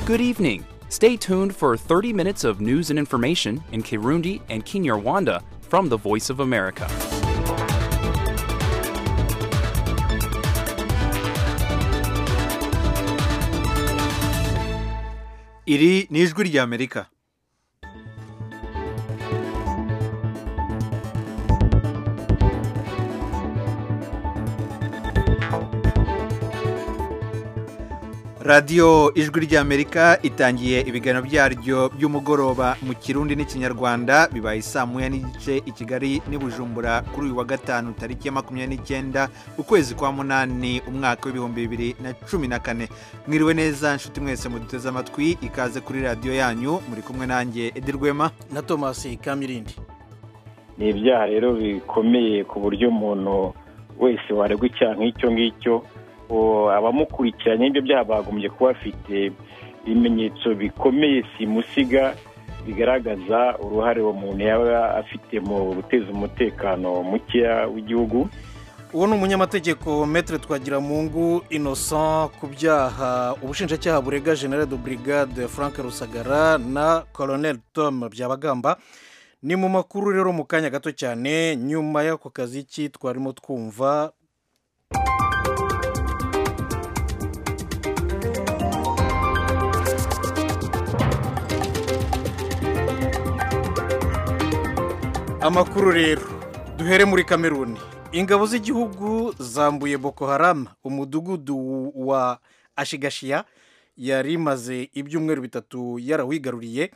Good evening. Stay tuned for 30 minutes of news and information in Kirundi and Kinyarwanda from the Voice of America. iri ni ijwi ry'amerika radiyo ijwi ry'amerika itangiye ibiganiro byaryo by'umugoroba mu kirundi n'ikinyarwanda bibaye saa moya n'igice i kigali n'i bujumbura kuri uyu wa gatanu tariki ya makumyabiri n'icyenda ukwezi kwa munani umwaka w'ibihumbi bibiri na cumi na kane mwiriwe neza nshuti mwese muduteze amatwi ikaze kuri radiyo yanyu muri kumwe nanjye edi rwema na tomasi kamirindi ni ibyaha rero bikomeye ku buryo umuntu wese waregwa icyaha nk'icyo ngicyo uwo abamukurikiranye ibyo byaha bagombye kuba bafite ibimenyetso bikomeye simusiga bigaragaza uruhare uwo muntu yaba afite mu guteza umutekano mukeya w'igihugu uwo ni umunyamategeko metere twagira mungu innocent ku byaha ubushinjacyaha burega general de brigade frank rusagara na colonel tom byabagamba ni mu makuru rero mu kanya gato cyane nyuma y'ako kazi ki twarimo twumva amakuru rero duhere muri kameruni ingabo z'igihugu zambuye boko haram umudugudu wa ashigashiya yari imaze ibyumweru bitatu yarawigaruriye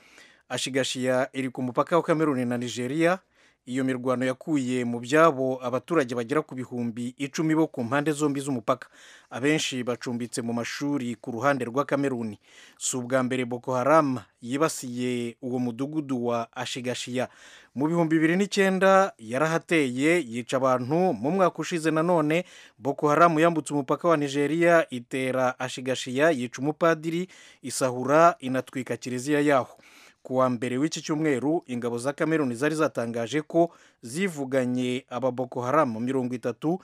ashigashiya iri ku mupaka wa kameruni na nigeria iyo mirwano yakuye mu byabo abaturage bagera ku bihumbi icumi bo ku mpande zombi z'umupaka abenshi bacumbitse mu mashuri ku ruhande rwa kameruni si ubwa mbere boko haram yibasiye uwo mudugudu wa ashigashiya mu bihumbi bibiri n'icyenda yarahateye yica abantu mu mwaka ushize nanone boko haram yambutse umupaka wa nigeria itera ashigashiya yica umupadiri isahura inatwika kiliziya yaho ku wa mbere w'iki cyumweru ingabo za kameruni zari zatangaje ko zivuganye ababoko haramu mirongo itatu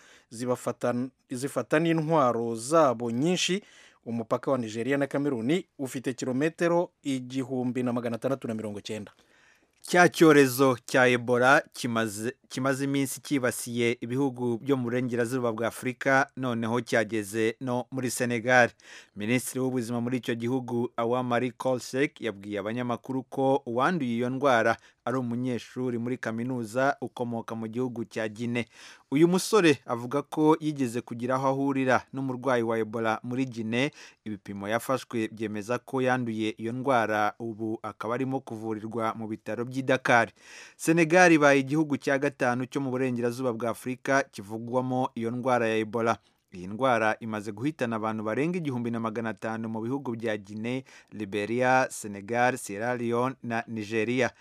zifata n'intwaro zabo nyinshi umupaka wa nigeria na kameruni ufite kilometero igihumbi na magana atandatu na mirongo cyenda cya cyorezo cya ebola kimaze kimaze iminsi cyibasiye ibihugu byo mu burengerazuba bwa afurika noneho cyageze no muri senegal minisitiri w'ubuzima muri icyo gihugu awa marie kolsek yabwiye abanyamakuru ko uwanduye iyo ndwara ari umunyeshuri muri kaminuza ukomoka mu gihugu cya gine uyu musore avuga ko yigeze kugira aho ahurira n'umurwayi wa ebola muri gine ibipimo yafashwe byemeza ko yanduye iyo ndwara ubu akaba arimo kuvurirwa mu bitaro by'i dakar senegal ibaye igihugu cya gatanu cyo mu burengerazuba bwa afurika kivugwamo iyo ndwara ya ebola iyi ndwara imaze guhitana abantu barenga igihumbi na magana atanu mu bihugu bya gine liberia senegal sierra leone na nigeria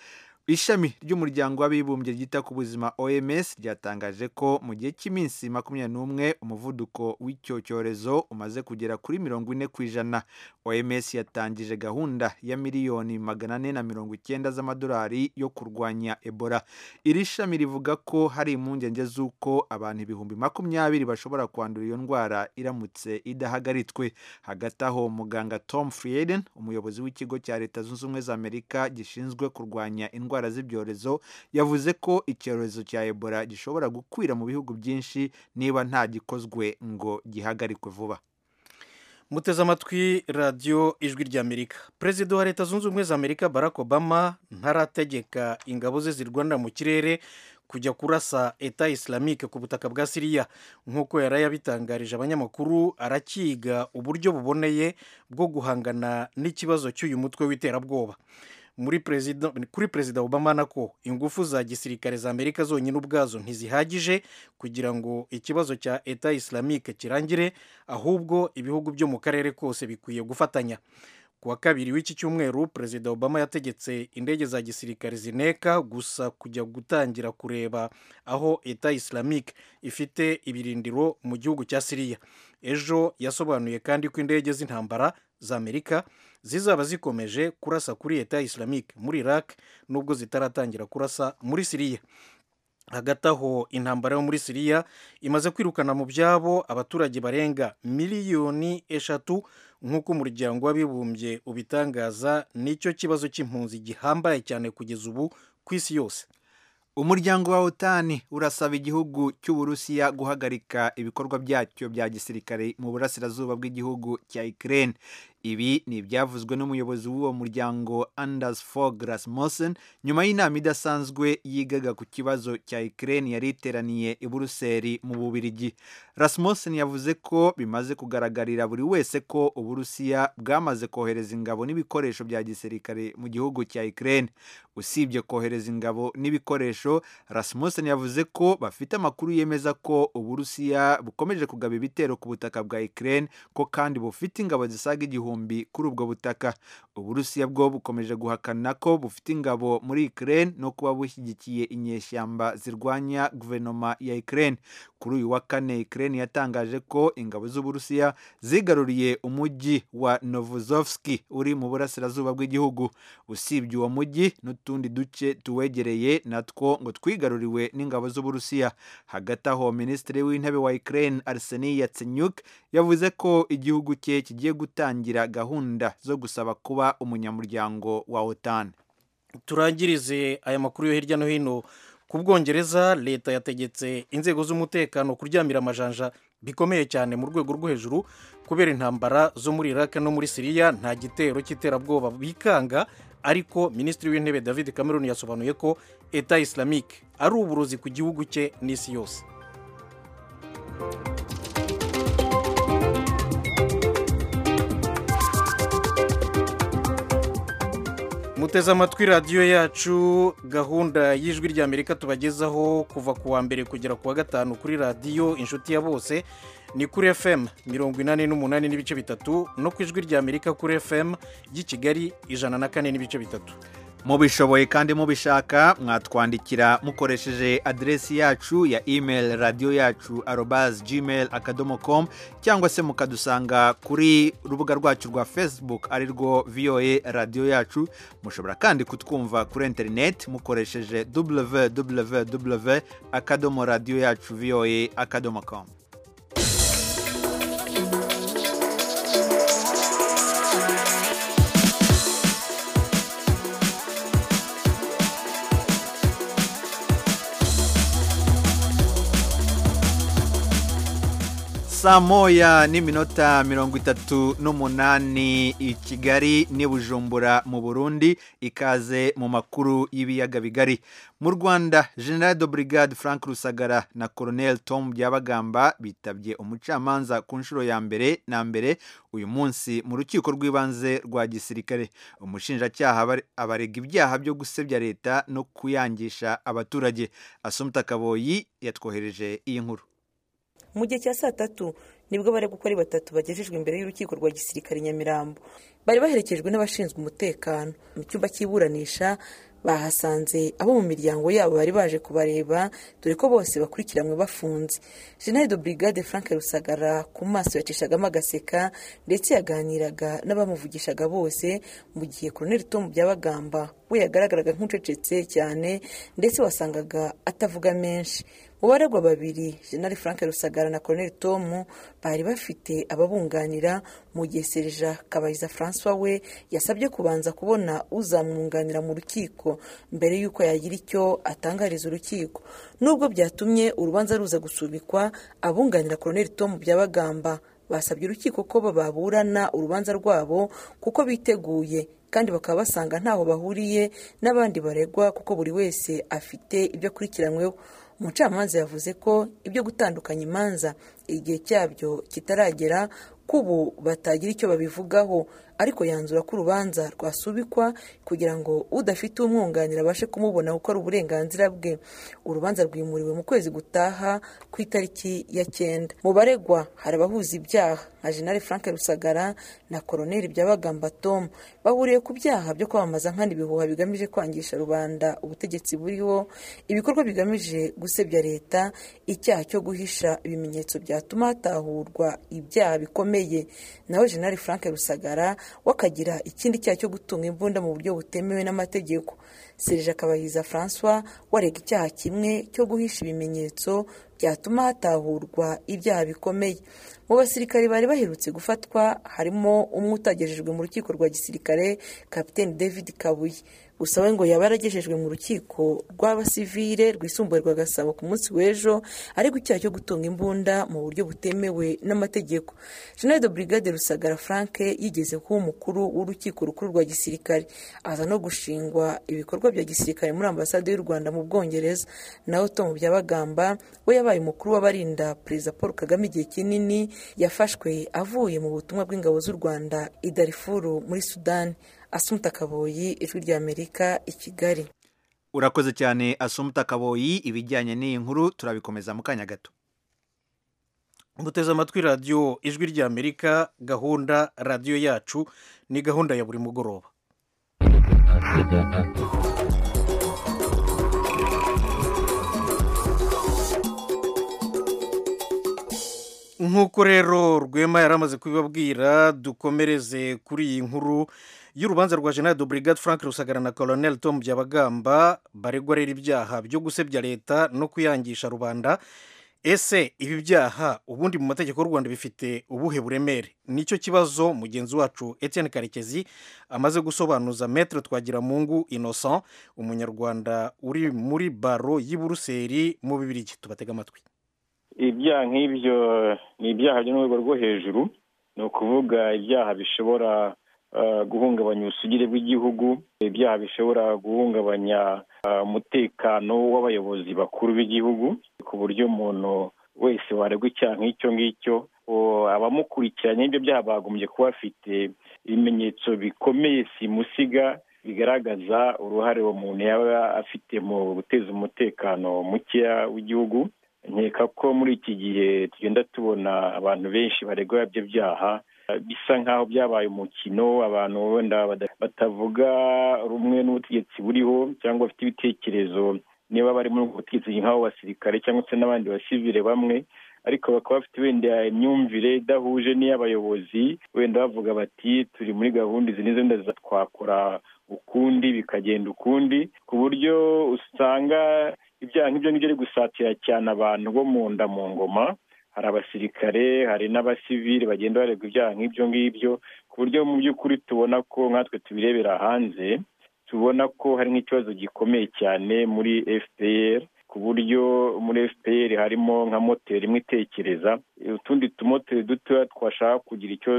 ishami ry'umuryango w'abibumbye ryita ku buzima oms ryatangaje ko mu gihe cy'iminsi makumyabiri n'umwe umuvuduko w'icyo cyorezo umaze kugera kuri mirongo ine ku ijana oms yatangije gahunda ya miliyoni magana ane na mirongo icyenda z'amadolari yo kurwanya ebola iri shami rivuga ko hari impungenge z'uko abantu ibihumbi makumyabiri bashobora kwandura iyo ndwara iramutse idahagaritswe hagati aho muganga tom frieden umuyobozi w'ikigo cya leta zunze ubumwe za amerika gishinzwe kurwanya indwara indwara z'ibyorezo yavuze ko icyorezo cya ebola gishobora gukwira mu bihugu byinshi niba nta gikozwe ngo gihagarikwe vuba muteze amatwi radiyo ijwi ry'amerika perezida wa leta zunze ubumwe za amerika barack obama ntarategeka ingabo ze zirwanira mu kirere kujya kurasa eta isilamike ku butaka bwa siriya nk'uko yari yabitangarije abanyamakuru arakiga uburyo buboneye bwo guhangana n'ikibazo cy'uyu mutwe w'iterabwoba muri perezida kuri perezida obama nako ingufu za gisirikare za amerika zonyine ubwazo ntizihagije kugira ngo ikibazo cya eta isilamike kirangire ahubwo ibihugu byo mu karere kose bikwiye gufatanya ku wa kabiri w'iki cyumweru perezida obama yategetse indege za gisirikare zineka gusa kujya gutangira kureba aho eta isilamike ifite ibirindiro mu gihugu cya siriya ejo yasobanuye kandi ko indege z'intambara za amerika zizaba zikomeje kurasa kuri leta islamique muri iraq nubwo zitaratangira kurasa muri siriya hagati aho intambara yo muri siriya imaze kwirukana mu byabo abaturage barenga miliyoni eshatu nk'uko umuryango w'abibumbye ubitangaza nicyo kibazo cy'impunzi gihambaye cyane kugeza ubu ku isi yose umuryango wa otani urasaba igihugu cy'uburusiya guhagarika ibikorwa byacyo bya gisirikare mu burasirazuba bw'igihugu cya ikirere ibi ni ibyavuzwe n'umuyobozi w'uwo muryango anders fog rasmussen nyuma y'inama idasanzwe yigaga ku kibazo cya ikirere yari iteraniye i buruseli mu bubirigi rasmussen yavuze ko bimaze kugaragarira buri wese ko uburusiya bwamaze kohereza ingabo n'ibikoresho bya gisirikare mu gihugu cya ikirere usibye kohereza ingabo n'ibikoresho Rasmussen yavuze ko bafite amakuru yemeza ko Uburusiya bukomeje kugaba ibitero ku butaka bwa Ukraine ko kandi bufite ingabo zisaga igihumbi kuri ubwo butaka Uburusiya bwo bukomeje guhakana ko bufite ingabo muri Ukraine no kuba bushyigikiye inyeshyamba zirwanya guverinoma ya Ukraine kuri uyu wa kane Ukraine yatangaje ko ingabo z'Uburusiya zigaruriye umujyi wa Novozovski uri mu burasirazuba bw'igihugu usibye uwo mujyi n'utundi duce tuwegereye natwo ngo twigaruriwe n'ingabo z'uburusiya hagati aho minisitiri w'intebe wa ukraine arseniy yatsenyuk yavuze ko igihugu cye kigiye gutangira gahunda zo gusaba kuba umunyamuryango wa otan turangirize aya makuru yo hirya no hino ku bwongereza leta yategetse inzego z'umutekano kuryamira amajanja bikomeye cyane mu rwego rwo hejuru kubera intambara zo muri iraq no muri siriya nta gitero cy'iterabwoba bikanga ariko minisitiri w'intebe david cameron yasobanuye ko eta islamique ari uburozi ku gihugu cye n'isi yose muteze amatwi radiyo yacu gahunda y'ijwi ry'amerika tubagezaho kuva ku wa mbere kugera ku wa gatanu kuri radiyo inshuti ya bose ni kuri fm mirongo inani n'umunani n'ibice bitatu no ku ijwi ry'amerika kuri fm ry'i kigali ijana na kane n'ibice bitatu mubishoboye kandi mubishaka mwatwandikira mukoresheje aderesi yacu ya email radiyo yacu arobas gmail akadomo com cyangwa se mukadusanga kuri urubuga rwacu rwa facebook ari rwo voa radiyo yacu mushobora kandi kutwumva kuri interineti mukoresheje www akadomo radiyo yacu voa akadomo com saa moya n'iminota mirongo itatu n'umunani i kigali n'i bujumbura mu burundi ikaze mu makuru y'ibiyaga bigari mu rwanda general de brigade frank rusagara na colonel tom byabagamba bitabye umucamanza ku nshuro ya mbere na mbere uyu munsi mu rukiko rw'ibanze rwa gisirikare umushinjacyaha abarega ibyaha byo gusebya leta no kuyangisha abaturage asumta kaboyi yatwohereje iyi nkuru mu gihe cya saa tatu nibwo baregukora batatu bagejejwe imbere y'urukiko rwa gisirikare nyamirambo bari baherekejwe n'abashinzwe umutekano mu cyumba cy'iburanisha bahasanze abo mu miryango yabo bari baje kubareba dore ko bose bakurikiranwe bafunze jenali do brigade frank rusagara ku maso yacishagamo agaseka ndetse yaganiraga n'abamuvugishaga bose mu gihe koroneli tomu byabagamba we yagaragaraga nk'ucecetse cyane ndetse wasangaga atavuga menshi mu baregwa babiri jenali frank rusagara na koroneli tomu bari bafite ababunganira mu gihe serija kabayiza francois we yasabye kubanza kubona uzamwunganira mu rukiko mbere y'uko yagira icyo atangariza urukiko nubwo byatumye urubanza ruza gusubikwa abunganira koroneli tomu byabagamba basabye urukiko ko baburana urubanza rwabo kuko biteguye kandi bakaba basanga ntaho bahuriye n'abandi baregwa kuko buri wese afite ibyo akurikiranyweho umucamanza yavuze ko ibyo gutandukanya imanza igihe cyabyo kitaragera kubu batagira icyo babivugaho ariko yanzura ko urubanza rwasubikwa kugira ngo udafite umwunganira abashe kumubona gukora uburenganzira bwe urubanza rwimuriwe mu kwezi gutaha ku itariki ya cyenda mu baregwa hari abahuza ibyaha nka jenali frank rusagara na koroneli byabagamba tom bahuriye ku byaha byo kwamamaza nkana ibihuha bigamije kwangisha rubanda ubutegetsi buriho ibikorwa bigamije gusebya leta icyaha cyo guhisha ibimenyetso byatuma hatahurwa ibyaha bikomeye nawe jenali frank rusagara we akagira ikindi cyaha cyo gutunga imbunda mu buryo butemewe n'amategeko serije akabahiza francois warega icyaha kimwe cyo guhisha ibimenyetso byatuma hatahurwa ibyaha bikomeye mu basirikare bari baherutse gufatwa harimo umwe utagejejwe mu rukiko rwa gisirikare kapiteni david kabuye gusa we ngo yaba yaragejejwe mu rukiko rw'abasivire rwisumbuye rwa gasabo ku munsi w'ejo ariko icyaha cyo gutunga imbunda mu buryo butemewe n'amategeko jeneride brigade rusagara frank yigeze kuba umukuru w'urukiko rukuru rwa gisirikare aza no gushingwa ibikorwa bya gisirikare muri ambasade y'u rwanda mu bwongereza naho tom byabagamba we yabaye umukuru w'abarinda perezida paul kagame igihe kinini yafashwe avuye mu butumwa bw'ingabo z'u rwanda idarifuru muri sudani asumuta kaboyi ijwi ry'amerika i kigali urakoze cyane asumuta kaboyi ibijyanye n'iyi nkuru turabikomeza mu kanya gato muteze amatwi radiyo ijwi ry'amerika gahunda radiyo yacu ni gahunda ya buri mugoroba nk'uko rero rwema yari amaze kubibabwira dukomereze kuri iyi nkuru y'urubanza rwa jenali Brigade frank rusagara na colonel tom byabagamba baregwa rero ibyaha byo gusebya leta no kuyangisha rubanda ese ibi byaha ubundi mu mategeko y'u rwanda bifite ubuhe buremere nicyo kibazo mugenzi wacu etienne karekezi amaze gusobanuza metere twagiramungu innocent umunyarwanda uri muri baro y'i buruseli mu bibiri tubatega amatwi ibyaha nk'ibyo ni ibyaha byo mu rwego rwo hejuru ni ukuvuga ibyaha bishobora guhungabanya ubusugire bw'igihugu ibyaha bishobora guhungabanya umutekano w'abayobozi bakuru b'igihugu ku buryo umuntu wese waregwa icyaha nk'icyo ngicyo abamukurikiranye n'ibyo byaha bagombye kuba afite ibimenyetso bikomeye simusiga bigaragaza uruhare uwo muntu yaba afite mu guteza umutekano mukeya w'igihugu nkeka ko muri iki gihe tugenda tubona abantu benshi baregwa ibyo byaha bisa nk'aho byabaye umukino abantu wenda batavuga rumwe n'ubutegetsi buriho cyangwa bafite ibitekerezo niba bari muri ubwo butegetsi nk'abo basirikare cyangwa se n'abandi basivire bamwe ariko bakaba bafite wenda imyumvire idahuje n'iy'abayobozi wenda bavuga bati turi muri gahunda izi n'izo wenda twakora ukundi bikagenda ukundi ku buryo usanga ibyaha nk'ibyo ngibyo ari gusatira cyane abantu bo mu nda mu ngoma hari abasirikare hari n'abasivili bagenda baregwa ibyaha nk'ibyo ngibyo ku buryo mu by'ukuri tubona ko nkatwe tubirebera hanze tubona ko hari nk'ikibazo gikomeye cyane muri fpr ku buryo muri fpr harimo nka moteri imwe itekereza utundi tumoteri dutoya twashaka kugira icyo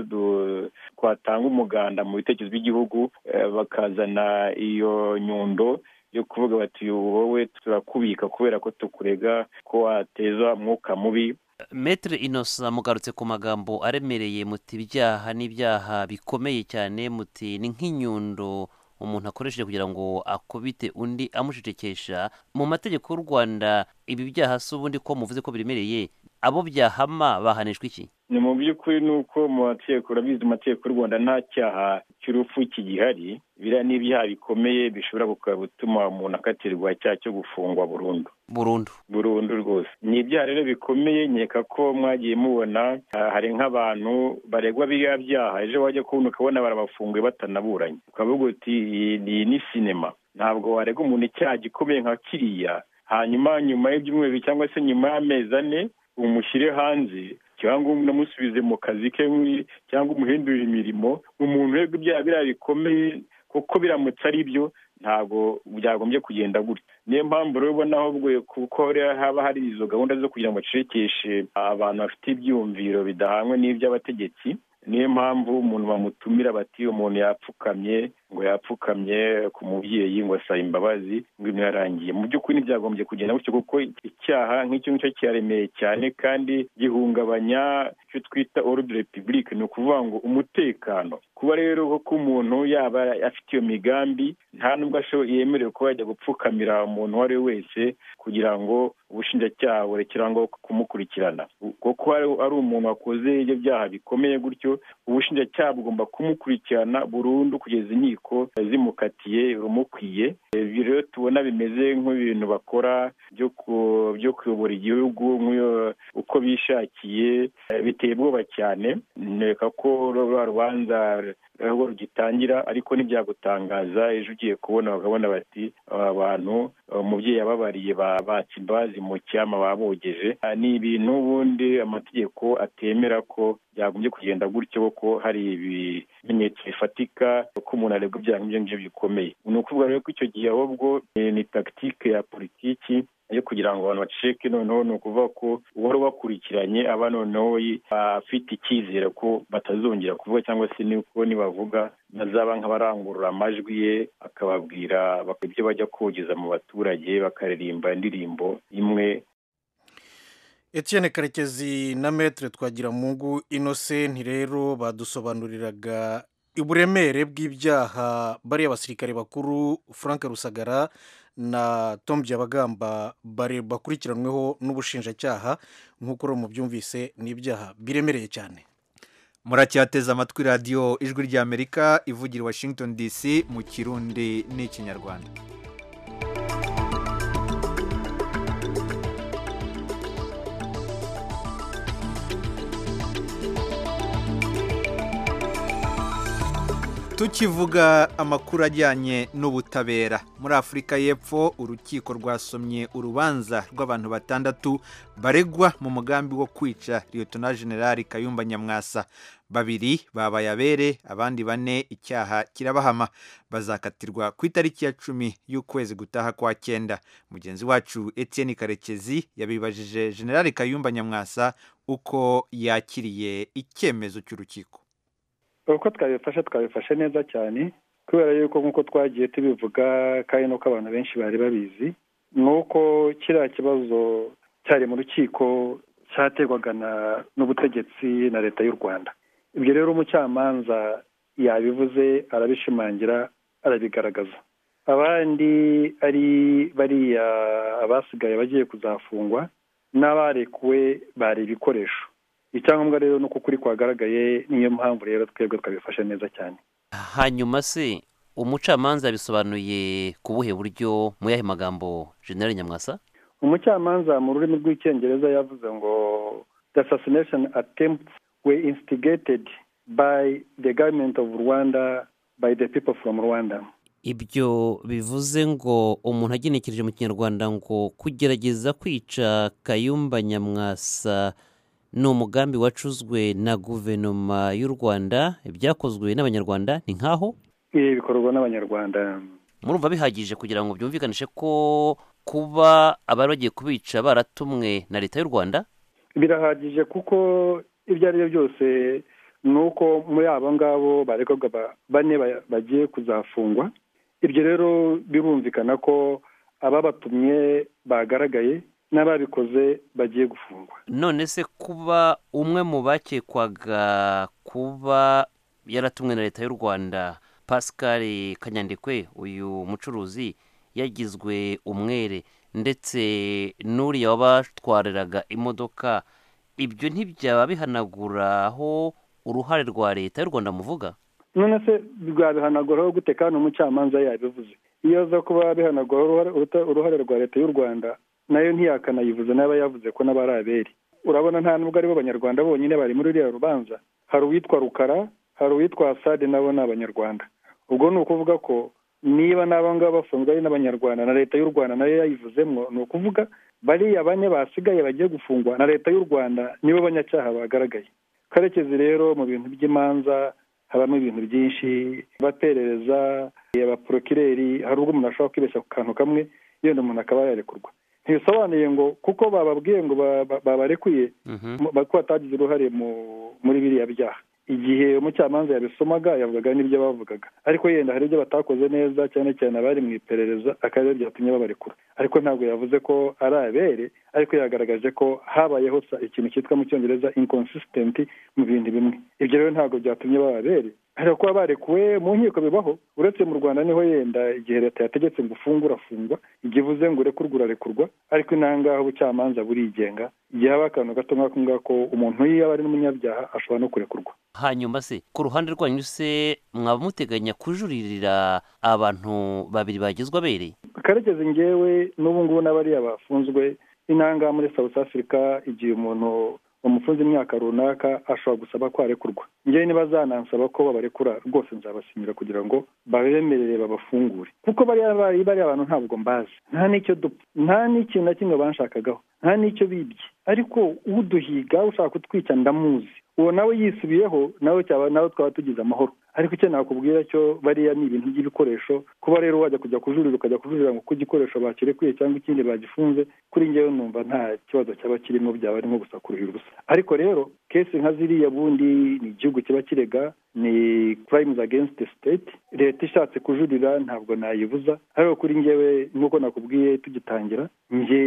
twatanga umuganda mu bitekerezo by'igihugu bakazana iyo nyundo yo kuvuga bati wowe turakubika kubera ko tukurega ko wateza umwuka mubi metere inosa mugarutse ku magambo aremereye muti ibyaha n'ibyaha bikomeye cyane muti ni nk'inyundo umuntu akoresheje kugira ngo akubite undi amushicekesha mu mategeko y'u rwanda ibi byaha si ubundi ko muvuze ko biremereye abo byahama bahanishwa iki ni mu by'ukuri ni uko mu mategeko urabizi mu mategeko y'u rwanda nta cyaha cy'urupfu kigihari biriya ni ibyaha bikomeye bishobora gutuma umuntu akatirwa icyaha cyo gufungwa burundu burundu burundu rwose ni ibyaha rero bikomeye nkeka ko mwagiye mubona hari nk'abantu baregwa biriya byaha ejo wajya kubona ukabona barabafunguye batanaburanye ukavuga uti iyi ni sinema ntabwo warega umuntu icyaha gikomeye nka kiriya hanyuma nyuma y'ibyumweru cyangwa se nyuma y'amezi ane umushyire hanze cyangwa unamusubize mu kazi ke cyangwa umuhindurire imirimo umuntu wega ibyaha biriya bikomeye kuko biramutse ari byo ntabwo byagombye kugenda gutya niyo mpamvu rero ubona ahubwo kuko haba hari izo gahunda zo kugira ngo bacecekeshe abantu bafite ibyiyumviro bidahangwe n'iby'abategetsi niyo mpamvu umuntu bamutumira bati umuntu yapfukamye ngo yapfukamye ku mubyeyi ngo asabe imbabazi ngo ibintu yarangiye mu by'ukuri ntibyagombye kugenda gutyo kuko icyaha nk'icyo ngicyo kiraremeye cyane kandi gihungabanya icyo twita orudi repubulike ni ukuvuga ngo umutekano kuba rero ko umuntu yaba afite iyo migambi nta nubwo yemerewe kuba yajya gupfukamira umuntu uwo ari we wese kugira ngo ubushinjacyaha burekere aho ngaho kumukurikirana kuko ari umuntu wakoze ibyo byaha bikomeye gutyo ubushinjacyaha bugomba kumukurikirana burundu kugeza inkiko zimukatiye rumukwiye ibi rero tubona bimeze nk'ibintu bakora byo kuyobora igihugu uko bishakiye biteye ubwoba cyane neka ko ruba rubanza aho rugitangira ariko ntibyagutangaza ejo ugiye kubona bakabona bati aba bantu umubyeyi yababariye batse imbazi mu cyama babogeje ni ibintu ubundi amategeko atemera ko byagombye kugenda gutyo kuko hari ibimenyetso bifatika ko umuntu arebwa ibyaha nk'ibyo ngibyo bikomeye ni ukuvuga rero ko icyo gihe ahubwo ni tagitike ya politiki yo kugira ngo abantu baceceke noneho ni ukuvuga ko uwari ubakurikiranye aba noneho afite icyizere ko batazongera kuvuga cyangwa se ko nibavuga bazaba nk'abarangurura amajwi ye akababwira ibyo bajya kogeza mu baturage bakaririmba indirimbo imwe Etienne karekezi na metere twagira mungu inosenti rero badusobanuriraga uburemere bw'ibyaha bariya basirikare bakuru frank rusagara na tom byabagamba bakurikiranweho n'ubushinjacyaha nk'uko mubyumvise ni ibyaha biremereye cyane muracyateze amatwi radiyo ijwi ry'amerika ivugira washington dc mu kirundi n'ikinyarwanda tukivuga amakuru ajyanye n'ubutabera muri afurika y'epfo urukiko rwasomye urubanza rw'abantu batandatu baregwa mu mugambi wo kwica liyotona generali kayumba nyamwasa babiri babaye abere abandi bane icyaha kirabahama bazakatirwa ku itariki ya cumi y'ukwezi gutaha kwa cyenda mugenzi wacu etienne karekezi yabibajije generali kayumba nyamwasa uko yakiriye icyemezo cy'urukiko uko twabifashe twabifashe neza cyane kubera yuko nk'uko twagiye tubivuga kandi n'uko abantu benshi bari babizi ni uko kiriya kibazo cyari mu rukiko cyaterwaga n'ubutegetsi na leta y'u rwanda ibyo rero umucamanza yabivuze arabishimangira arabigaragaza abandi ari bariya abasigaye bagiye kuzafungwa n'abarekuwe bari ibikoresho icyangombwa rero ni uko ukuri kwagaragaye niyo mpamvu rero twebwe twabifashe neza cyane hanyuma se umucamanza bisobanuye ku buhe buryo mu yahe magambo generale nyamwasa umucamanza mu rurimi rw'icyongereza yavuze ngo the assassination attempts were instigated by the government of rwanda by the people from rwanda ibyo bivuze ngo umuntu agenekereje mu kinyarwanda ngo kugerageza kwica kayumba nyamwasa ni umugambi wacuzwe na guverinoma y'u rwanda ibyakozwe n'abanyarwanda ni nk'aho ibi bikorwa n'abanyarwanda murumva bihagije kugira ngo byumvikanishe ko kuba abari bagiye kubica baratumwe na leta y'u rwanda birahagije kuko ibyo ari byo byose ni uko muri abo ngabo barekurwa bane bagiye kuzafungwa ibyo rero birumvikana ko ababatumye bagaragaye n'ababikoze bagiye gufungwa none se kuba umwe mu bakekwaga kuba yaratumwe na leta y'u rwanda pascal kanyandikwe uyu mucuruzi yagizwe umwere ndetse n'uriya wabatwariraga imodoka ibyo ntibyaba bihanaguraho uruhare rwa leta y'u rwanda muvuga none se rwabihanaguraho gute kandi umucamanza yabivuze iyo aza kuba bihanaguraho uruhare rwa leta y'u rwanda nayo ntiyakanayivuze n'aba yavuze ko n'aba ari abere urabona nta nubwo aribo banyarwanda bonyine bari muri ruriya rubanza hari uwitwa rukara hari uwitwa asade nabo ni abanyarwanda ubwo ni ukuvuga ko niba n'aba ngaba bafunzwe ari n'abanyarwanda na leta y'u rwanda nayo yayivuzemo ni ukuvuga bariya bane basigaye bagiye gufungwa na leta y'u rwanda nibo banyacyaha bagaragaye karekezi rero mu bintu by'imanza habamo ibintu byinshi abaperereza abaporokireri hari ubwo umuntu ashobora kwibeshya ku kantu kamwe yenda umuntu akaba yarekurwa ntibisobanuye ngo kuko bababwiye ngo babarekuye ko batagize uruhare muri biriya byaha igihe umucamanza yabisomaga yavugaga n'ibyo bavugaga ariko yenda hari ibyo batakoze neza cyane cyane abari mu iperereza akaba byatumye babarekura ariko ntabwo yavuze ko ari abere ariko yagaragaje ko habayeho ikintu cyitwa mu cyongereza inconsistent mu bintu bimwe ibyo rero ntabwo byatumye baba abere hari kuba barekuwe mu nkiko bibaho uretse mu rwanda niho yenda igihe leta yategetse ngo ufunge urafungwa igihe ivuze ngo urekurwe urarekurwa ariko intangaho ubucamanza burigenga igihe haba akantu gato nk'ako ngako umuntu iyo aba ari n'umunyabyaha ashobora no kurekurwa hanyuma se ku ruhande rwanyu se mwaba muteganya kujuririra abantu babiri bagezwa abereye karekezi ngewe n'ubu ngubu n'abariya bafunzwe intangaha muri south africa igihe umuntu bamufunze imyaka runaka ashobora gusaba ko arekurwa ngewe ntibazanansaba ko babarekura rwose nzabasinyira kugira ngo babemerere babafungure kuko bariya bari bariya abantu ntabwo mbazi nta n'icyo dupfa nta n'ikintu na kimwe banshakagaho nta n'icyo bibye ariko uduhiga ushaka kutwica ndamuzi uwo nawe yisubiyeho nawe cyaba nawe twaba tugize amahoro ariko icyo nakubwira cyo bariya ni ibintu by'ibikoresho kuba rero wajya kujya kujurira ukajya kujurira ngo ko igikoresho bakerekuye cyangwa ikindi bagifunze kuri ngewe numva nta kibazo cyaba kirimo byaba ari nko gusa kuruhira ubusa ariko rero kesi nka ziriya bundi ni igihugu kiba kirega ni crimes against the state leta ishatse kujurira ntabwo nayibuza ariko kuri ngewe nk'uko nakubwiye tugitangira nge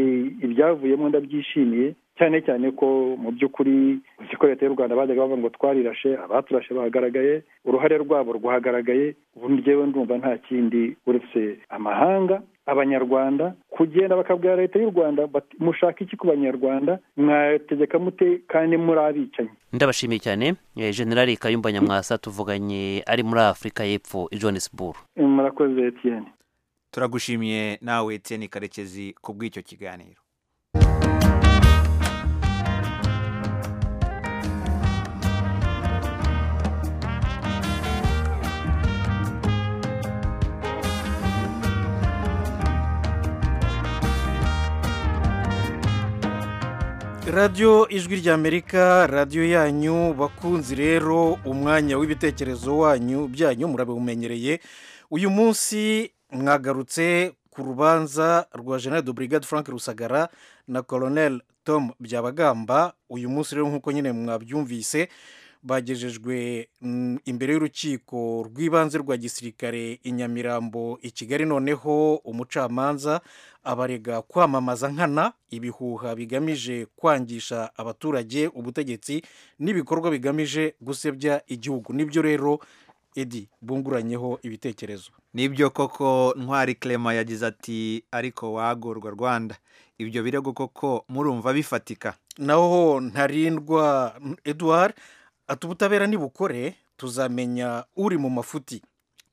ibyavuyemo ndabyishimiye cyane cyane ko mu by'ukuri uzi ko leta y'u rwanda bajyaga bavuga ngo twarirashe abaturashe bahagaragaye uruhare rwabo rwahagaragaye ubu ngewe ndumva nta kindi uretse amahanga abanyarwanda kugenda bakabwira leta y'u rwanda bati mushaka iki ku banyarwanda mwategeka mute kandi muri abicanyi ndabashimiye cyane eh, generali kayumba nyamwasa tuvuganye ari muri afurika y'epfo i johannesburg murakoze etiyeni turagushimiye nawe Etienne karekezi ku bw'icyo kiganiro radiyo ijwi ry'amerika radiyo yanyu bakunzi rero umwanya w'ibitekerezo wanyu byanyu murabiwumenyereye uyu munsi mwagarutse ku rubanza rwa general de brigade frank rusagara na colonel tom byabagamba uyu munsi rero nk'uko nyine mwabyumvise bagejejwe imbere y'urukiko rw'ibanze rwa gisirikare i nyamirambo i kigali noneho umucamanza abarega kwamamaza nkana ibihuha bigamije kwangisha abaturage ubutegetsi n'ibikorwa bigamije gusebya igihugu nibyo rero edi bunguranyeho ibitekerezo nibyo koko ntwari clement yagize ati ariko wagorwa rwanda ibyo birego koko murumva bifatika naho ntarindwa eduard ati ubutabera nibukore tuzamenya uri mu mafuti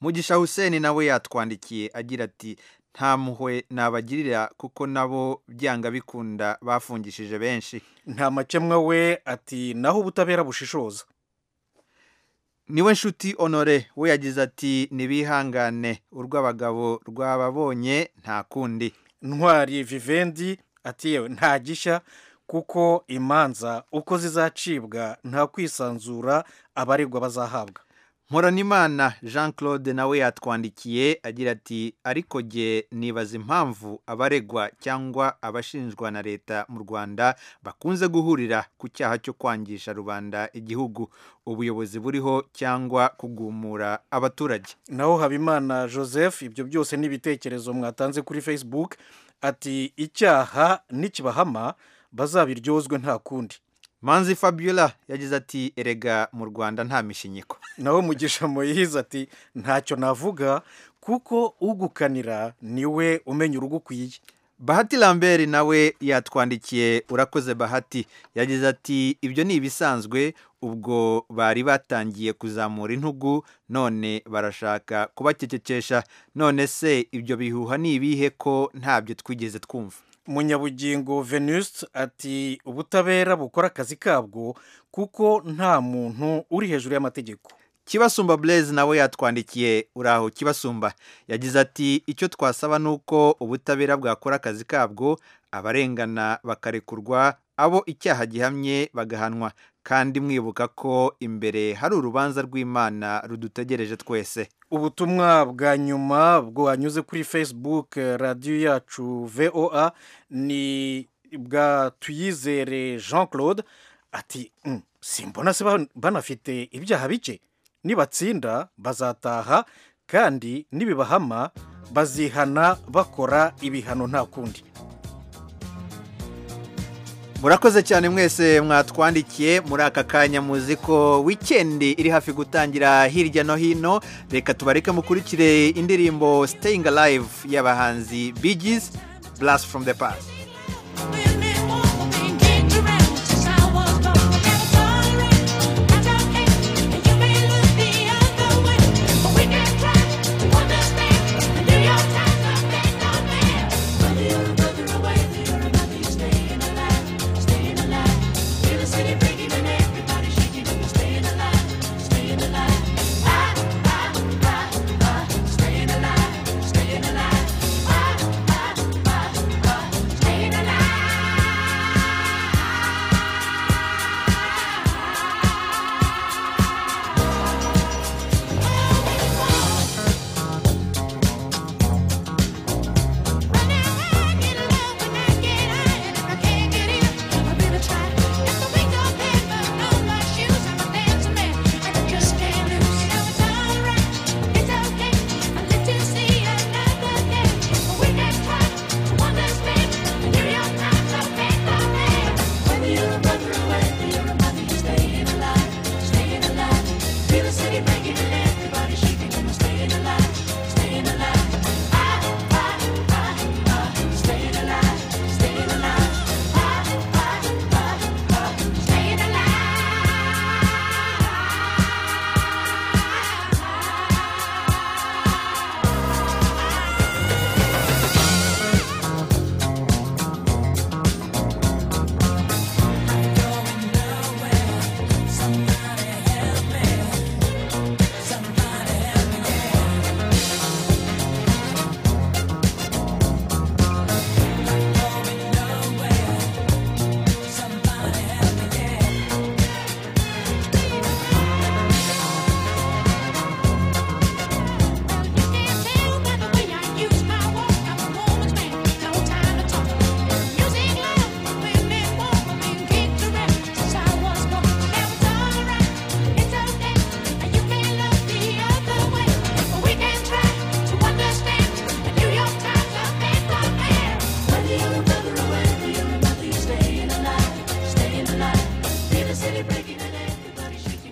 mugisha hussein nawe yatwandikiye agira ati nta muhwe nabagirira kuko nabo byanga bikunda bafungishije benshi nta makemwa we ati naho ubutabera bushishoza niwe nshuti honore we yagize ati ntibihangane urw'abagabo rwababonye nta kundi ntwari vivendi ati yewe nta gishya kuko imanza uko zizacibwa nta kwisanzura abaregwa bazahabwa Mporanimana jean claude nawe yatwandikiye agira ati ariko jye nibaza impamvu abaregwa cyangwa abashinjwa na leta mu rwanda bakunze guhurira ku cyaha cyo kwangisha rubanda igihugu ubuyobozi buriho cyangwa kugumura abaturage naho habimana joseph ibyo byose n'ibitekerezo mwatanze kuri facebook ati icyaha nikibahama bazabiryozwe nta kundi manzi fabiola yagize ati erega mu rwanda nta mishinyiko nawe mugisha muyihiza ati ntacyo navuga kuko ugukanira niwe umenya urugo ukwiye bahati lambert nawe yatwandikiye urakoze bahati yagize ati ibyo ni ibisanzwe ubwo bari batangiye kuzamura intugu none barashaka kubacecekesha none se ibyo bihuha ni ibihe ko ntabyo twigeze twumva munyabugingo venuste ati ubutabera bukora akazi kabwo kuko nta muntu uri hejuru y'amategeko kibasumba blaise nawe yatwandikiye uraho kibasumba yagize ati icyo twasaba ni uko ubutabera bwakora akazi kabwo abarengana bakarekurwa abo icyaha gihamye bagahanwa kandi mwibuka ko imbere hari urubanza rw'imana rudutegereje twese ubutumwa bwa nyuma bwanyuze kuri facebook radiyo yacu voa ni bwa tuyizere jean claude ati simbona se banafite ibyaha bike nibatsinda bazataha kandi nibibahama bazihana bakora ibihano nta kundi murakoze cyane mwese mwatwandikiye muri aka kanya muzi ko wikendi iri hafi gutangira hirya no hino reka tubareke mukurikire indirimbo siteyingi alive y'abahanzi bigizi burasi foromu de pasi Staying alive, staying alive, in the city.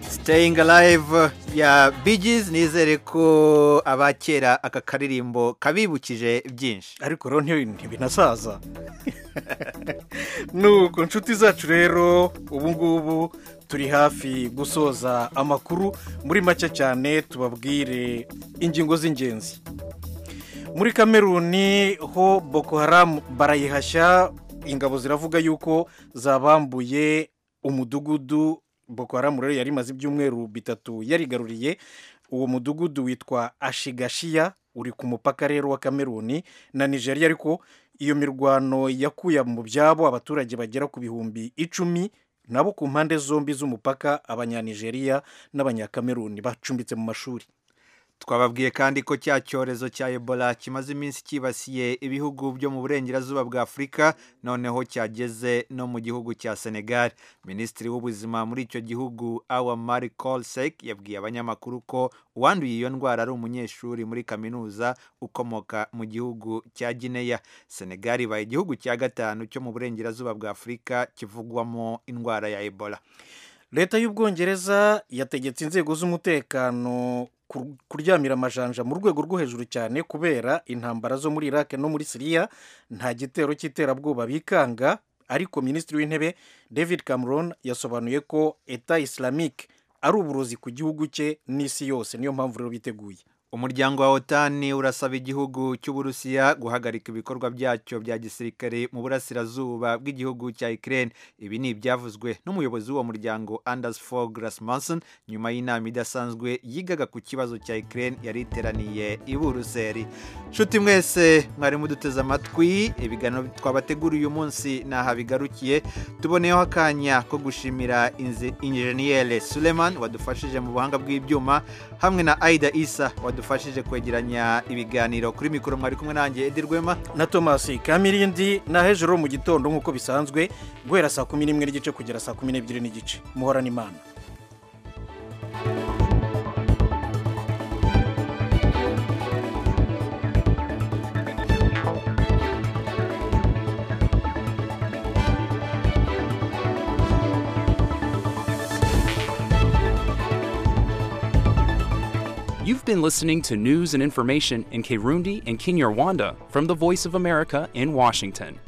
staying alive ya bigizi nizere ko abakera aka karirimbo kabibukije byinshi ariko rero ntiyo- ntibinasaza nuko nshuti zacu rero ubu ngubu turi hafi gusoza amakuru muri make cyane tubabwire ingingo z'ingenzi muri kameruni ho boko haramu barayihashya ingabo ziravuga yuko zabambuye umudugudu boko haramu rero yari imaze ibyumweru bitatu yarigaruriye uwo mudugudu witwa ashigashiya uri ku mupaka rero wa kameruni na nigeria ariko iyo mirwano yakuye mu byabo abaturage bagera ku bihumbi icumi nabo ku mpande zombi z'umupaka abanyanigeriya n'abanyakameruni bacumbitse mu mashuri twababwiye kandi ko cya cyorezo cya ebola kimaze iminsi cyibasiye ibihugu byo mu burengerazuba bwa afurika noneho cyageze no mu gihugu cya senegal minisitiri w'ubuzima muri icyo gihugu awa mari kolsek yabwiye abanyamakuru ko uwanduye iyo ndwara ari umunyeshuri muri kaminuza ukomoka mu gihugu cya gineya senegal ibaye igihugu cya gatanu cyo mu burengerazuba bwa afurika kivugwamo indwara ya ebola leta y'ubwongereza yategetse inzego z'umutekano kur- kuryamira amajanja mu rwego rwo hejuru cyane kubera intambara zo muri iraq no muri siriya nta gitero cy'iterabwoba bikanga ariko minisitiri w'intebe david cameron yasobanuye ko eta islamic ari uburozi ku gihugu cye n'isi yose niyo mpamvu rero biteguye umuryango wa otani urasaba igihugu cy'uburusiya guhagarika ibikorwa byacyo bya gisirikare mu burasirazuba bw'igihugu cya ukraine ibi ni ibyavuzwe n'umuyobozi w'uwo muryango anders fog rasmussen nyuma y'inama idasanzwe yigaga ku kibazo cya ukraine yari iteraniye i buruseli nshuti mwese mwari muduteze amatwi ibiganiro twabateguriye uyu munsi ni aha bigarukiye tuboneyeho akanya ko gushimira inze- injeniyeri suleman wadufashije mu buhanga bw'ibyuma hamwe na aida isa wadufashije kwegeranya ibiganiro kuri mikoro mwari kumwe nanjye edi rwema na tomasi kamirindi na hejuru mu gitondo nk'uko bisanzwe guhera saa kumi n'imwe n'igice kugera saa kumi n'ebyiri n'igice muhorane imana You've been listening to news and information in Kirundi and Kinyarwanda from the Voice of America in Washington.